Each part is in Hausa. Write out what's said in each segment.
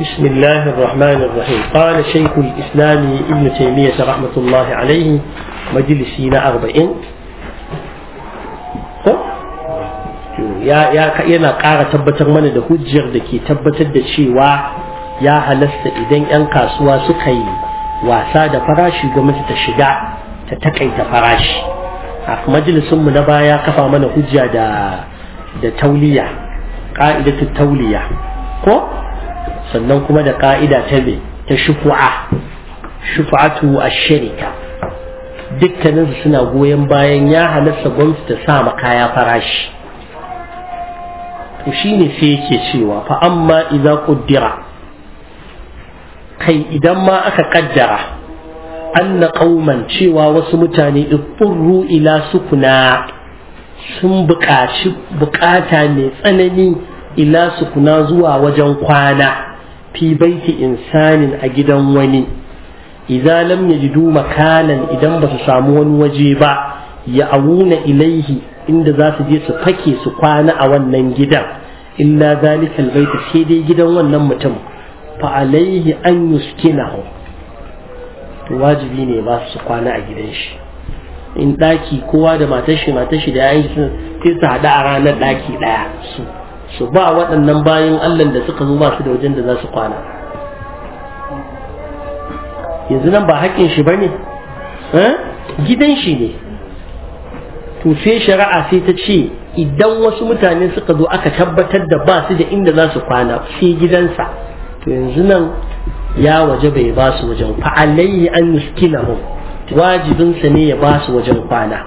بسم الله الرحمن الرحيم قال شيخ الإسلام ابن تيمية رحمة الله عليه مجلسين أربعين yana ƙara tabbatar mana da hujjar da ke tabbatar da cewa ya halasta idan 'yan kasuwa suka yi wasa da farashi gwamnati ta shiga ta takaita farashi a majalisunmu na baya kafa mana hujja da da tauliya ƙa'idatu tauliya ko sannan kuma da ƙa'ida ta me ta shufu'a shufu'atu ash-sharika dukkaninsu suna goyon bayan ya halasta gwamnati ta sa ma kaya farashi to shine sai yake cewa fa amma idza quddira kai idan ma aka kaddara anna qauman cewa wasu mutane itturru ila sukuna sun buƙaci buƙata mai tsanani ila sukuna zuwa wajen kwana fi baiti insanin a gidan wani idza lam yajidu makanan idan ba su samu wani waje ba ya awuna ilaihi inda za su je su fake su kwana a wannan gidan illa zalikal baiti sai dai gidan wannan mutum fa alaihi an yuskinahu to wajibi ne ba su kwana a gidan shi in daki kowa da matar shi matar shi da yayin shi sai su hada a ranar daki daya su su ba waɗannan bayan Allah da suka zo ba su da wajen da za su kwana yanzu nan ba haƙƙin shi bane gidan shi ne to sai shari'a sai ta ce idan wasu mutane suka zo aka tabbatar da ba su da inda za su kwana sai gidansa to yanzu nan ya waje bai ba su wajen fa'alayhi an yuskinahum wajibinsa ne ya ba su wajen kwana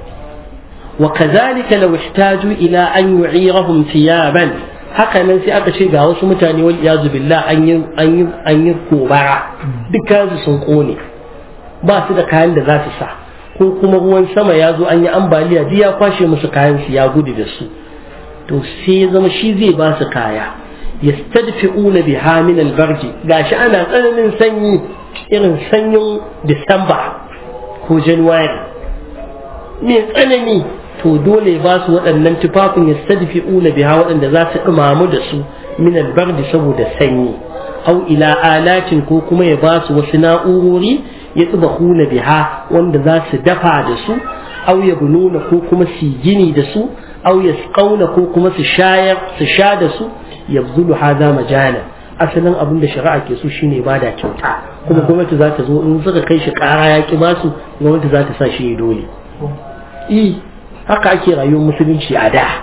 wa kazalika law ihtaju ila an yu'irahum thiyaban haka nan sai aka ce ga wasu mutane wal iyazu billah an yi an yi an yi kobara dukkan su sun kone ba su da kayan da za su sa ko kuma ruwan sama ya zo an yi ambaliya duk ya kwashe musu kayan su ya gudu da su to sai ya zama shi zai ba su kaya yastadfi'una biha min al-barji gashi ana tsananin sanyi irin sanyin Disamba ko January mai tsanani to dole ba su waɗannan tufafin yastadfi'una biha waɗanda za su ɗumamu da su min al-barji saboda sanyi au ila alatin ko kuma ya ba su wasu na'urori ya tsubahuna biha wanda za su dafa da su au ya bununa ko kuma su gini da su au ya ko kuma su shayar su sha da su yabzulu hadha majala asalin abin da shari'a ke so shine ba da kyauta kuma gwamnati za ta zo in suka kai shi kara ya ki basu gwamnati za ta sa shi dole i haka ake rayuwar musulunci a da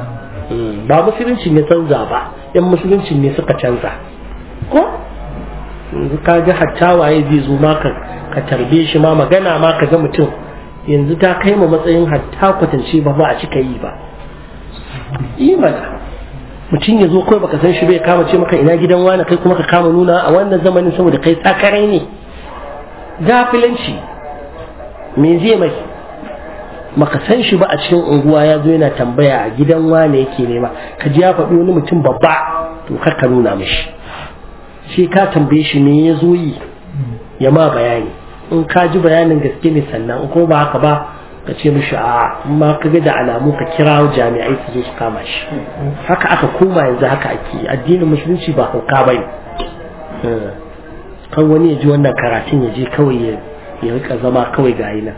ba musulunci ne canza ba yan musulunci ne suka canza ko yanzu ka ga hatta waye zai zo ma ka tarbe shi ma magana ma ka ga mutum yanzu ta kai ma matsayin hatta kwatance ba ba a cika yi ba imana mutum ya zo kawai baka san shi bai kama ce maka ina gidan wani kai kuma ka kama nuna a wannan zamanin saboda kai sakarai ne gafilanci me zai mai maka san shi ba a cikin unguwa ya zo yana tambaya a gidan wane yake nema ka ji ya faɗi wani mutum babba to kar ka nuna mishi sai ka tambaye shi me ya zo yi ya ma bayani in ka ji bayanin gaske ne sannan in kuma ba haka ba ka ce mishi a ma ka ga da alamu ka kira jami'ai su zo su kama shi haka aka koma yanzu haka ake addinin musulunci ba hauka ba ne kan wani ya ji wannan karatun ya je kawai ya rika zama kawai ga nan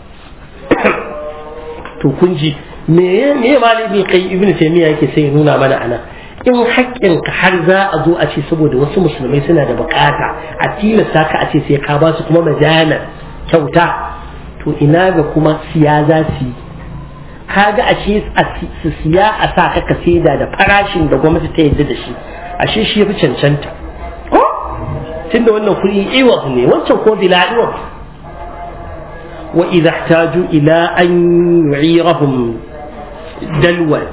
to kun ji me me malami kai ibn taymiya yake sai ya nuna mana anan in haƙƙinka har za a zo a ce saboda wasu musulmai suna da bukata a tilasta ka a ce sai ka ba su kuma majana kyauta to ina ga kuma siya za su yi kaga ashe su siya a sa ka ka saida da farashin da gwamnati ta yadda da shi ashe shi ya fi cancanta ko tunda wannan kuɗi iwas ne wancan ko bila iwas wa idza ihtaju ila an yu'irahum dalwan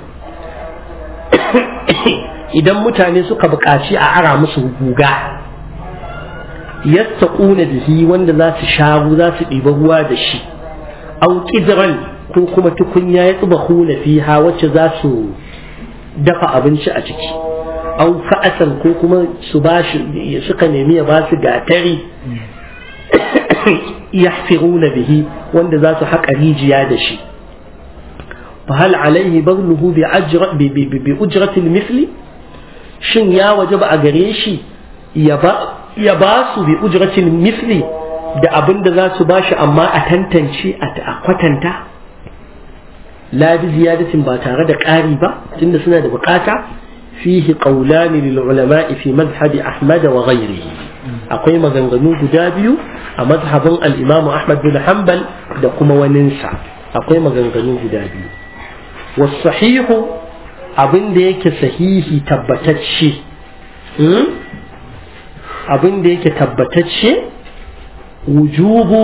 idan mutane suka buƙaci a ara musu guga yattaquna bihi wanda za su sharu za su ɗiba ruwa da shi aw qidran ko kuma tukunya ya tsubahuna fiha wacce za su dafa abinci a ciki aw fa'asan ko kuma su bashi suka nemi ya ba su gatari yahfiruna bihi wanda za su haƙa rijiya da shi fa hal alaihi bazluhu bi ajra bi bi ujratil misli shin ya wajaba a gare shi ya ba su bi ujratin misli da abin da za su bashi amma a tantance a kwatanta la bi ziyadatin ba tare da ƙari ba tunda suna da bukata fihi qawlani lil ulama'i fi madhhabi ahmad wa ghayrihi akwai maganganu guda biyu a mazhabin al-imam ahmad bin hanbal da kuma waninsa akwai maganganu guda biyu wasahihu abin da yake sahihi tabbatacce abin da yake tabbatacce wujubu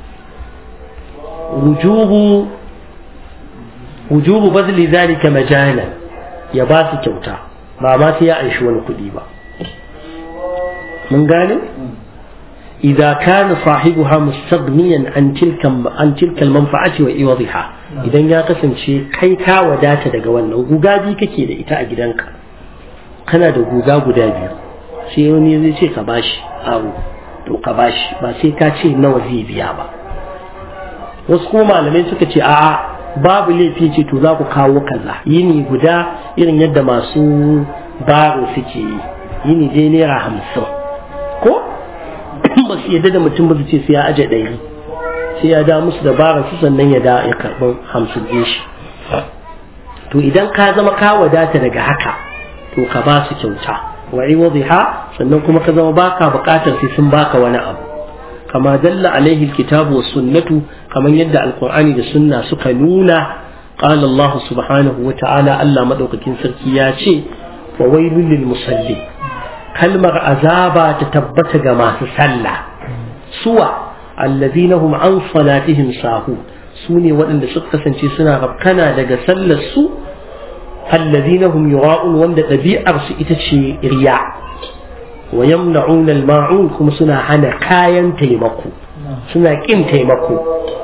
wujubu wujubu bazli zalika majana ya ba su kyauta ba ma sai ya aishi wani kuɗi ba mun gane إذا كان صاحبها مستغنيا عن تلك عن تلك المنفعة وإيوضها إذا يا قسم شيء كي كا وداتا daga wannan guga bi kake da ita a gidanka kana da guga guda biyu sai wani zai ce ka bashi aro to ka bashi ba sai ka ce nawa zai biya ba wasu kuma malamai suka ce a'a babu laifi ce to za ku kawo kaza yini guda irin yadda masu baro suke yi yini dai naira hamsin ko ba su yadda da mutum ba su ce sai ya aje ɗari sai ya da musu dabarar su sannan ya da ya karɓi hamsin ɗin shi to idan ka zama ka wadata daga haka to ka ba su kyauta wa iwadhiha sannan kuma ka zama baka buƙatar sai sun baka wani abu kama dalla alaihi alkitabu was sunnatu kamar yadda alqur'ani da sunna suka nuna qala Allah subhanahu wa ta'ala Allah madaukakin sarki ya ce wa wailul lil musallin kalmar azaba ta tabbata ga masu sallah suwa allazina hum an salatihim sahu su ne waɗanda suka kasance suna rafkana daga sallar su allazina hum yura'un wanda ɗabi'ar su ita ce riya wa yamna'una al-ma'un kuma suna hana kayan taimako suna kin taimako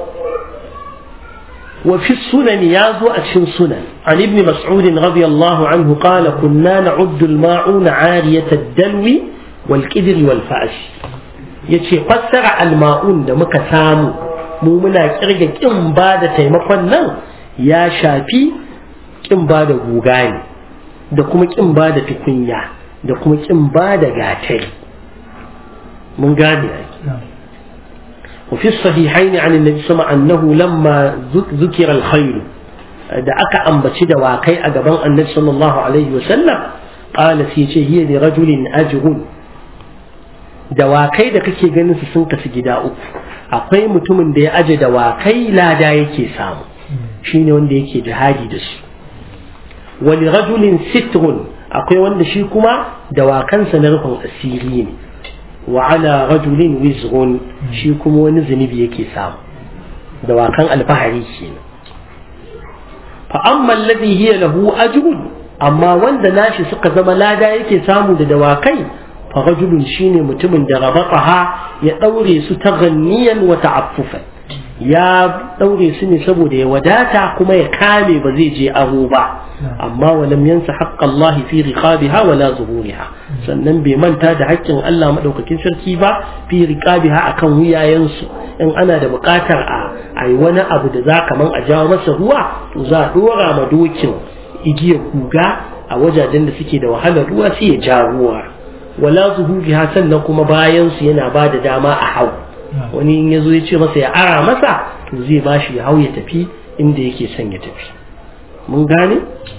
وفي السنن يازو أتشن سنن عن ابن مسعود رضي الله عنه قال كنا نعد الماعون عارية الدلو والكدر والفأس yace fassara alma'un da muka samu mu muna kirga kin ba da taimakon nan ya shafi kin ba da guga ne da kuma kin ba da tukunya da kuma kin ba da gatari mun gane وفي الصحيحين عن النبي صلى الله عليه وسلم أنه لما ذكر الخير da aka ambaci da wakai a gaban annabi sallallahu alaihi wasallam qala sai ce hiya li rajulin ajrun dawakai da kake ganin su sun kasu gida uku akwai mutumin da ya aje dawakai lada yake samu shine wanda yake jihadi da su wa li rajulin sitrun akwai wanda shi kuma dawakansa na rufin asiri ne wa ala rajulin wizrun shi kuma wani zunubi yake samu dawakan alfahari kenan fa amma alladhi hiya lahu ajrun amma wanda nashi suka zama lada yake samu da dawakai fa rajulun shine mutumin da rabataha ya daure su ta ganniyan wa ta'affufan ya daure su ne saboda ya wadata kuma ya kame ba zai je aro ba amma walam yansa haqqa Allah fi riqabiha wala zuhuriha sannan bai manta da haƙƙin Allah madaukakin sarki ba fi riqabiha akan wuyayensu in ana da buƙatar a ai wani abu da za kaman a jawo masa ruwa to za a dora ma dokin igiyar kuga a wajajen da suke da wahalar ruwa sai ya ja ruwa wala zuhuriha sannan kuma bayan su yana ba da dama a hau wani in ya zo ya ce masa ya ara masa to zai ba shi ya hau ya tafi inda yake son ya tafi mun gane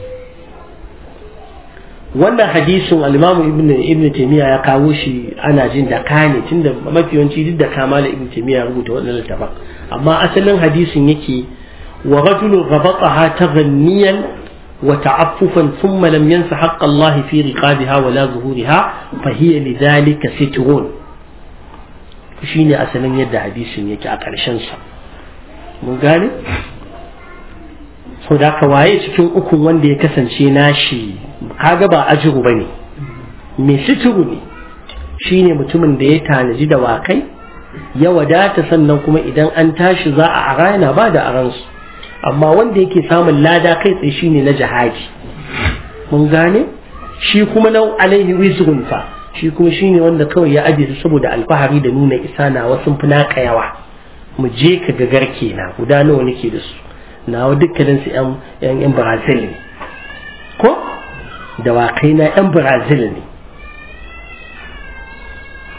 wannan hadisin al-imamu ibn ibn taymiya ya kawo shi ana jin da kane tunda mafi yawanci duk da kamala ibn taymiya ya rubuta wannan littafin amma asalin hadisin yake wa rajulun rabataha taghanniyan wa ta'affufan thumma lam yansa haqq Allah fi riqabiha wa la zuhuriha fa hiya lidhalika sitrun shine asalin yadda hadisin yake a ƙarshen sa mun gane so da ka waye cikin ukun wanda ya kasance nashi kaga ba ajiru ba ne mai suturu ne shine mutumin da ya tanaji da wakai ya wadata sannan kuma idan an tashi za a ara yana ba da aransu amma wanda yake samun lada kai tsaye shine na jihadi mun gane shi kuma na alaihi wizrun fa shi kuma shine wanda kawai ya aje su saboda alfahari da nuna isa na wasu fi naka yawa mu je ka ga garke na guda nawa nake da su nawa dukkanin su yan yan Brazil ne ko dawakai na yan Brazil ne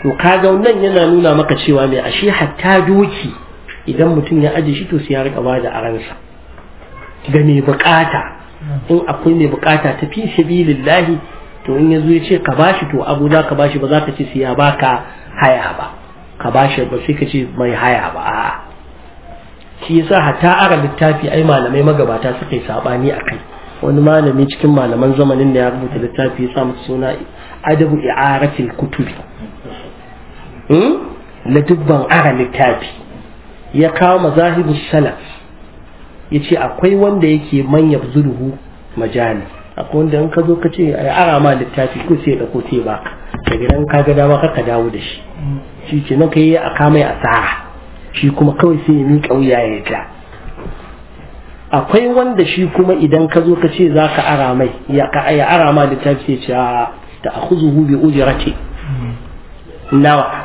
to kaga wannan yana nuna maka cewa mai ashe hatta doki idan mutum ya aje shi to sai ya rika bada aransa ga mai bukata in akwai mai bukata ta fi sabilillahi to in yazo ya ce ka bashi to abu za ka bashi ba za ka ce sai ya baka haya ba ka bashi ba sai ka ce mai haya ba a'a shi yasa hatta ara littafi ai malamai magabata suka yi sabani a kai wani malami cikin malaman zamanin da ya rubuta littafi ya samu suna adabu i'aratil kutubi na dubban ara littafi ya kawo mazahibu salaf ya ce akwai wanda yake manya zurhu majali akwai wanda in ka zo ka ce a ara ma littafi ko sai da ko sai ba daga nan ka ga dama ka dawo da shi shi ce nan ka yi a kamai asara shi kuma kawai sai ya miƙa wuya ya ja akwai wanda shi kuma idan ka zo ka ce za ka ara mai ya ara ma littafi sai ce ta akhuzuhu bi ujrati nawa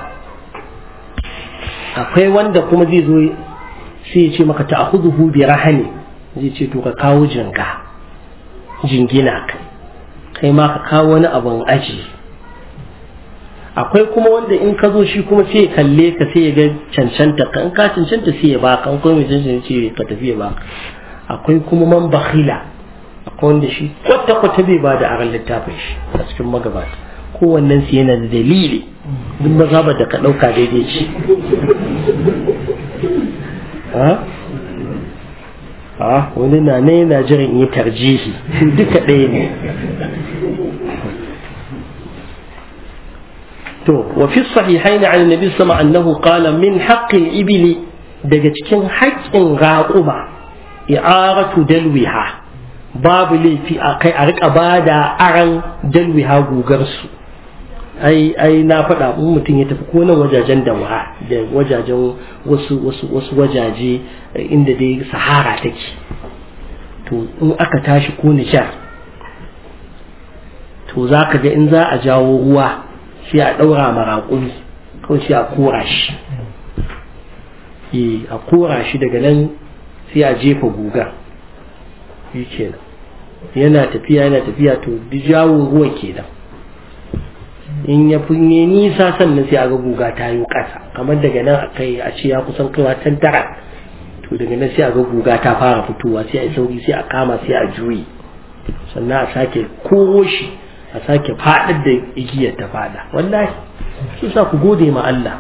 akwai wanda kuma zai zo sai ya ce maka ta akhuzuhu bi rahani zai ce to ka kawo jinga jingina kai kai ma ka kawo wani abun aji akwai kuma wanda in ka zo shi kuma sai ya kalle ka sai ya ga cancanta ka in ka cancanta sai ya baka in kuma mai cancanta ce ka tafi ya baka akwai kuma man bakhila akwai wanda shi kwata kwata bai ba da aran littafin shi a cikin magabata kowannen su yana da dalili duk mazhabar da ka ɗauka daidai ce a wani na ne yana jiran yi tarjihi duka ɗaya ne to wa fi sahihaini an nabi sama annahu qala min haqqil ibili daga cikin haƙƙin raƙuma i'aratu dalwiha babu laifi a kai a rika bada aran dalwiha gugar su ai ai na faɗa in mutum ya tafi ko nan wajajen da da wajajen wasu wasu wasu wajaje inda dai sahara take to in aka tashi ko nishar to za ka ga in za a jawo ruwa sai a ɗaura maraƙun kawai sai a kora shi a kora shi daga nan sai a jefa guga shi kenan yana tafiya yana tafiya to jawo ruwan kenan in ya finye nisa sannan sai a ga guga ta yi ƙasa kamar daga nan a kai a ce ya kusan kaiwa can tara to daga nan sai a ga guga ta fara fitowa sai a yi sauri sai a kama sai a juyi sannan a sake koro shi a sake faɗar da igiyar ta faɗa wallahi shi sa ku gode ma Allah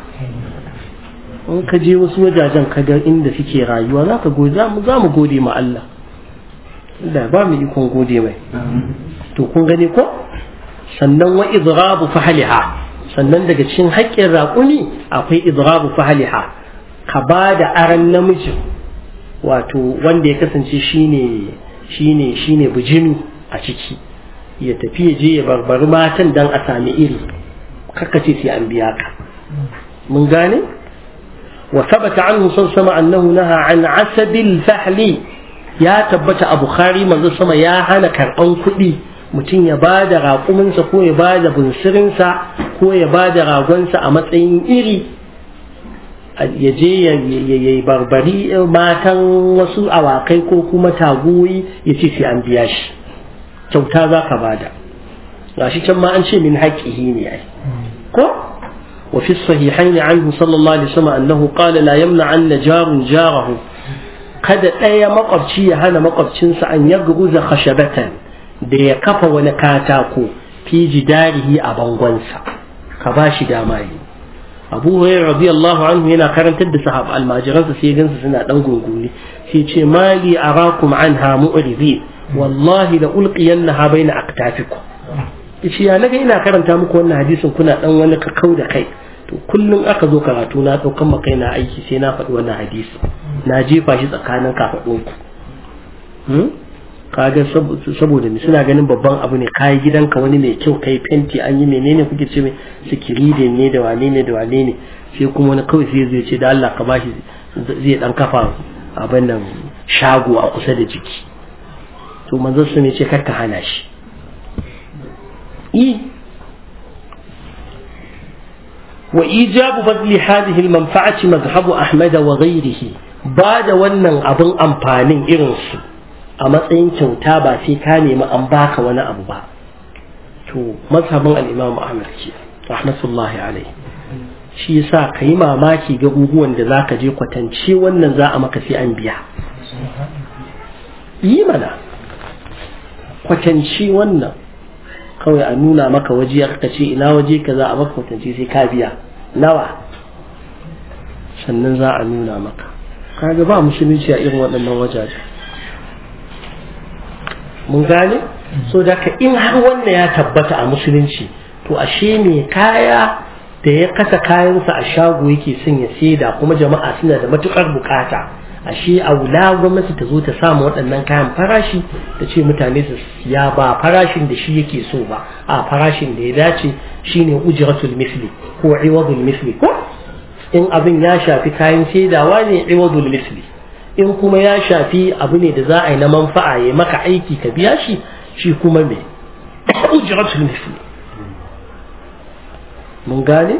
in ka je wasu wajajen ka ga inda suke rayuwa za ka gode za mu gode ma Allah da ba mu ikon gode mai to kun gane ko sannan wa idrabu fahliha sannan daga cikin haƙƙin raƙuni akwai idrabu fahliha ka ba da aran namijin wato wanda ya kasance shine shine shine bijimi a ciki ya tafi ya je ya barbari matan dan a sami iri ce sai an biya ka mun gane wa sabata anhu sun sama annahu naha an asabil fahli ya tabbata a bukhari manzo sama ya hana karɓan kuɗi mutum ya ba da raƙuminsa ko ya ba da bunsirinsa ko ya ba da ragonsa a matsayin iri ya je ya yi barbari matan wasu awakai ko kuma tagoyi ya ce sai an biya shi kyauta za ka bada gashi can ma an ce min haƙƙihi ne ai ko وفي الصحيحين عنه صلى الله عليه وسلم أنه قال لا يمنع أن جار جاره kada ɗaya makwabci ya hana makwabcinsa an ya guza khashabatan da ya kafa wani katako fi jidarihi a bangonsa ka ba shi dama yi abu hurairah radiyallahu anhu yana karantar da sahab almajiransa sai gansu suna dan gunguni sai ce mali arakum anha mu'ridin wallahi la ulqiyannaha baina aqtafikum yace ya naga ina karanta muku wannan hadisin kuna dan wani kakau da kai to kullum aka zo karatu na daukan makai na aiki sai na faɗi wannan hadisi na jefa shi tsakanin kafadunku kaga saboda ne suna ganin babban abu ne kayi gidanka wani mai kyau kai fenti an yi menene kuke ce mai sikiride ne da wane ne da wane ne sai kuma wani kawai sai zai ce da Allah ka bashi zai dan kafa abin nan shago a kusa da jiki to manzon su ne ce kar ka hana shi i wa ijabu badli hadhihi al-manfa'ati madhhabu ahmad wa ghayrihi ba da wannan abin amfanin irin su a matsayin kyauta ba sai ka nemi an baka wani abu ba to mazhabin al-imam ahmad ke rahmatullahi alaihi shi yasa ka yi mamaki ga guguwan da za ka je kwatance wannan za a maka sai an biya yi mana kwatance wannan kawai a nuna maka waje ka ce ina waje ka za a maka kwatance sai ka biya nawa sannan za a nuna maka kaga ba musulunci a irin waɗannan wajaje mun gane so da ka in har wannan ya tabbata a musulunci to ashe mai kaya da ya kasa kayansa a shago yake son ya saida kuma jama'a suna da matukar bukata ashe a wula gwamnati ta zo ta samu waɗannan kayan farashi ta ce mutane su siya ba farashin da shi yake so ba a farashin da ya dace shine ujratul misli ko iwadul misli ko in abin ya shafi kayan saidawa ne iwadul misli in kuma ya shafi abu ne da za a yi na manfa'a ya maka aiki ka biya shi shi kuma me ujratul misli mun gane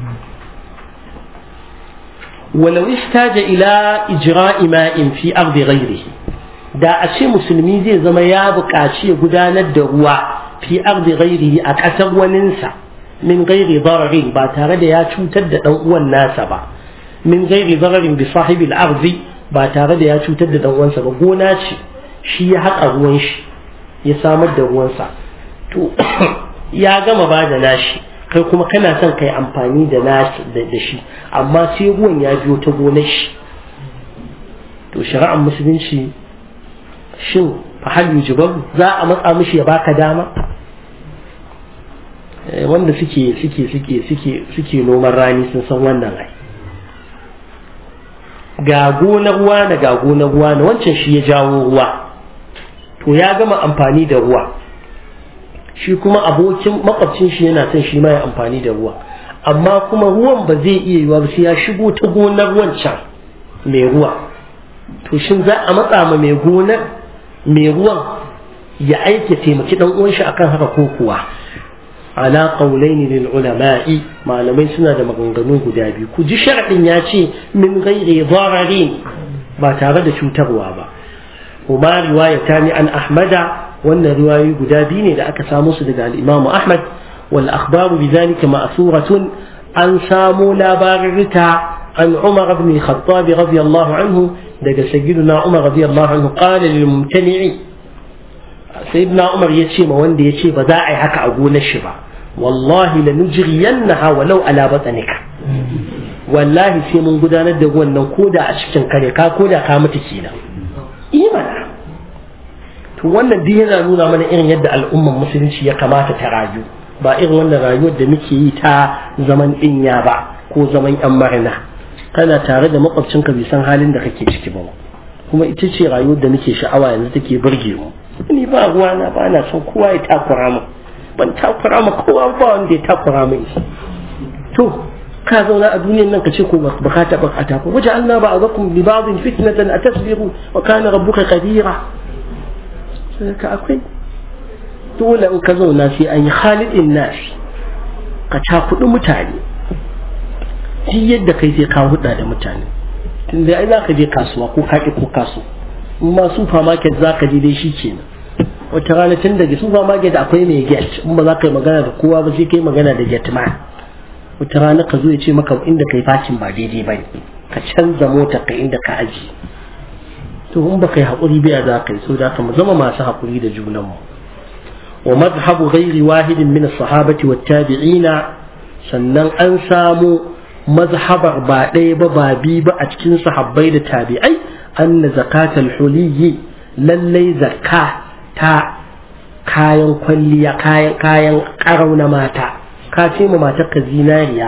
ولو احتاج إلى إجراء ماء في أرض غيره da a ce musulmi zai zama ya buƙaci ya gudanar da ruwa fi ardi ghairihi a ƙasar waninsa min gairi dararin ba tare da ya cutar da ɗan uwan nasa ba min gairi dararin bi sahibil arzi ba tare da ya cutar da ɗan uwansa ba gona ce shi ya haƙa ruwan shi ya samar da ruwansa to ya gama ba da nashi kai kuma kana son kai amfani da nashi da shi amma sai ruwan ya biyo ta gonar shi to shari'ar musulunci shin fahal yujibar za a matsa mishi ya baka dama wanda suke suke suke suke suke noman rani sun san wannan ai ga gonar ruwa na ga gonar ruwa na wancan shi ya jawo ruwa to ya gama amfani da ruwa shi kuma abokin makwabcin shi yana son shi ma ya amfani da ruwa amma kuma ruwan ba zai iya yiwa ba sai ya shigo ta gonar wancan mai ruwa to shin za a matsa ma mai gonar mai ruwan ya aike taimaki dan uwan shi akan haka ko kuwa ala qawlain lil ulama'i malamai suna da maganganu guda biyu ku ji sharadin ya ce min ghairi dararin ba tare da cutarwa ba kuma riwayatani an ahmada wannan riwayoyi guda biyu ne da aka samu su daga al-Imam Ahmad wal akhbaru bidhalika ma'thuratun an samu labarin rita an Umar ibn Khattab radiyallahu anhu daga sayyidina Umar radiyallahu anhu qala lil mumtani'i sayyidina Umar yace ma wanda yace ba za a yi haka a gonar shi ba wallahi lanujriyannaha walau ala batnika wallahi sai mun gudanar da wannan koda a cikin kare ka koda ka mutu kenan imana to wannan duk yana nuna mana irin yadda al'ummar musulunci ya kamata ta rayu ba irin wannan rayuwar da muke yi ta zaman dinya ba ko zaman yan marina kana tare da makwabcinka bai san halin da kake ciki ba kuma ita ce rayuwar da nake sha'awa yanzu take burge mu ni ba ruwa na ba na son kowa ya takura mu ban takura ma kowa ba wanda ya takura mu to ka zauna a duniyar nan ka ce ko ba ka taɓa a tafi waje Allah ba a zakum bi ba'dhin fitnatan atasbiru wa kana rabbuka qadira ka akwai dole in ka zauna sai an yi khalidin nashi ka cakuɗi mutane shi yadda kai sai ka huɗa da mutane tun da ai za ka je kasuwa ko ka ko kaso in ma supermarket za ka je dai shi kenan wata rana tun daga supermarket akwai mai get in ba za ka yi magana da kowa ba sai kai magana da get ma wata rana ka zo ya ce maka inda kai fakin ba daidai ba ne ka canza mota ka inda ka aji to in ba kai haƙuri biya za ka yi so da mu zama masu haƙuri da junanmu wa mazhabu ghairi wahidin min as-sahabati wat tabi'ina sannan an samu mazhabar ba ɗaya ba ba bi ba a cikin sahabbai da tabi'ai anna zakatal huliyyi lallai zakka ta kayan kwalliya kayan kayan karau na mata ka ce ma matar ka zinariya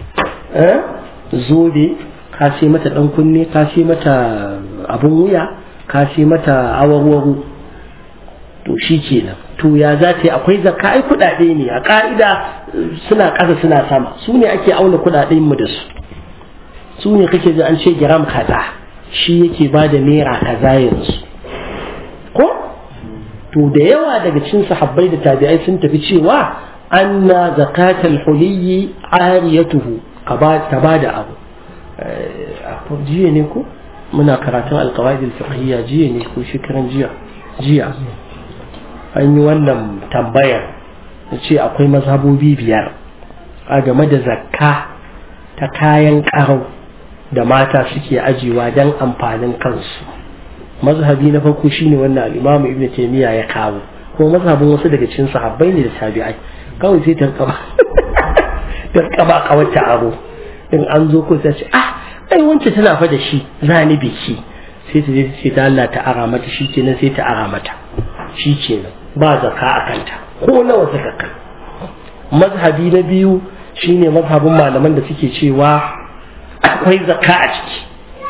zobe ka ce mata dan kunne ka ce mata abun wuya ka ce mata awarwaro to shi kenan to ya za ta yi akwai zakka ai kuɗaɗe ne a ƙa'ida suna ƙasa suna sama su ne ake auna kuɗaɗen mu da su su ne kake ji an ce giram kaza shi yake ba da naira kaza yanzu ko to da yawa daga cikin sahabbai da tabi'ai sun tafi cewa anna zakatal huliyyi ariyatuhu ka ba da abu jiya ne ko muna karatun alqawaid al-fiqhiyya jiya ne ko shekaran jiya jiya an yi wannan tambayar da ce akwai mazhabobi biyar a game da zakka ta kayan ƙarau da mata suke ajiwa don amfanin kansu mazhabi na farko shine wannan al-Imam Ibn Taymiyyah ya kawo ko mazhabin wasu daga cikin sahabbai ne da tabi'ai kawai sai tarkaba tarkaba kawata aro in an zo ko sai ce ah ai wance tana fa da shi zani biki sai ta je ta ce ta Allah ta ara mata shi kenan sai ta ara mata shi kenan ba zaka a kanta ko nawa suka kai mazhabi na biyu shine mazhabin malaman da suke cewa akwai zakka a ciki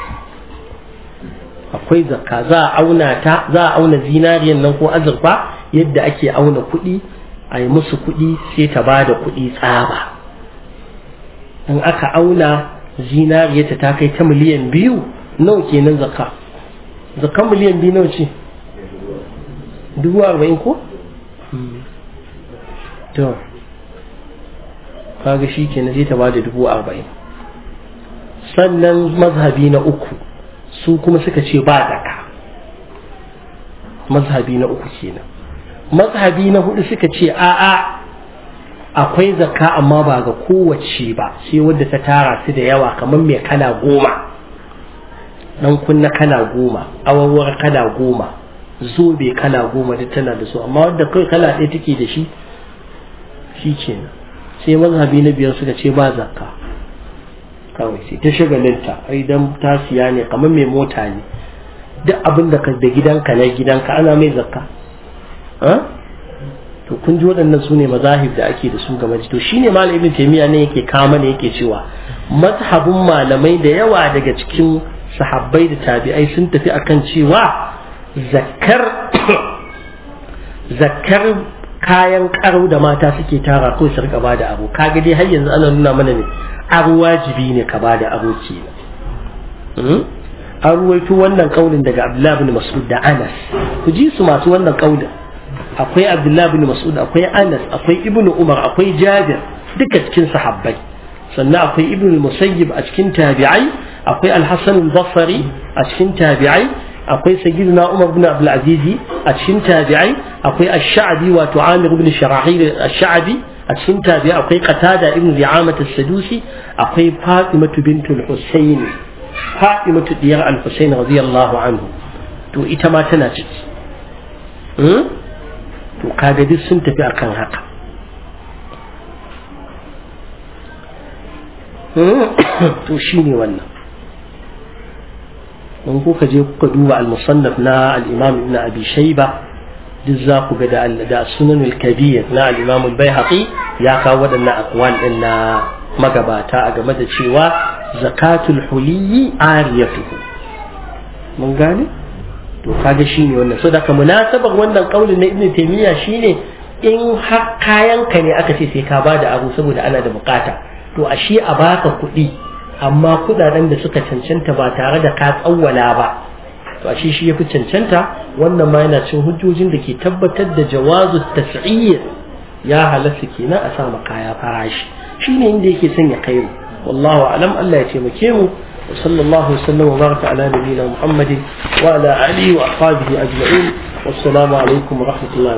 akwai zakka za a auna ta za a auna zinariyan nan ko azurfa yadda ake auna kuɗi a yi musu kuɗi sai ta ba da kuɗi tsaba in aka auna zinariyarta ta kai ta miliyan biyu nawa kenan zakka zakka miliyan biyu nawa ce dubu arba'in ko to kaga shi kenan sai ta ba da dubu arba'in sannan mazhabi na uku su kuma suka ce ba zaka mazhabi na uku kenan mazhabi na hudu suka ce a'a akwai zakka amma ba ga kowace ba sai wadda ta tara su da yawa kamar mai kala goma dan kunna kala goma awawar kala goma zobe kala goma duk tana da su amma wadda kai kala ɗaya take da shi shi kenan sai mazhabi na biyar suka ce ba zakka kawai sai ta shagalinta ai dan ta siya ne kamar mai mota ne duk abin da ka da gidanka na gidanka ana mai zakka to kun ji waɗannan su ne mazahib da ake da su game to shine malam ibn taymiya ne yake kama ne yake cewa mazhabin malamai da yawa daga cikin sahabbai da tabi'ai sun tafi akan cewa zakkar zakkar kayan karo da mata suke tara ko su rika bada abu kaga dai har yanzu ana nuna mana ne abu wajibi ne ka bada abu kenan an ruwaito wannan kaulin daga Abdullah bin Mas'ud da Anas ku ji su masu wannan kaulin akwai Abdullah bin Mas'ud akwai Anas akwai Ibn Umar akwai Jabir duka cikin sahabbai sannan akwai Ibn Musayyib a cikin tabi'ai akwai Al-Hasan al-Basri a cikin tabi'ai akwai Sayyidina Umar bin Abdul Aziz a cikin tabi'ai akwai Ash-Sha'bi wato Amir ibn Sharahil Ash-Sha'bi a cikin tabi'ai akwai Qatada ibn Ri'amah as-Sadusi akwai Fatimah bintul Husayn Fatimatu diyar Al-Husayn radiyallahu anhu to ita ma tana ciki to kaga duk sun tafi akan haka to shine wannan in kuka je kuka duba al-musannaf na al-imam ibn abi shayba duk za ku ga da sunan al-kabir na al-imam al-baihaqi ya kawo waɗannan aqwal din na magabata a game da cewa zakatul huliyi ariyatuhu mun gane to kaga shine wannan so daga munasabar wannan kaulin na ibn taymiya shine in har kayan ka ne aka ce sai ka bada abu saboda ana da bukata to ashe a baka kuɗi amma kudaden da suka cancanta ba tare da ka tsawwala ba to ashe shi yafi cancanta wannan ma yana cin hujjojin da ke tabbatar da jawazu tas'ir ya halatta kenan a sa kaya farashi shine inda yake son ya kai mu wallahu alam Allah ya taimake mu وصلى الله وسلم وبارك على نبينا محمد وعلى آله وأصحابه أجمعين والسلام عليكم ورحمة الله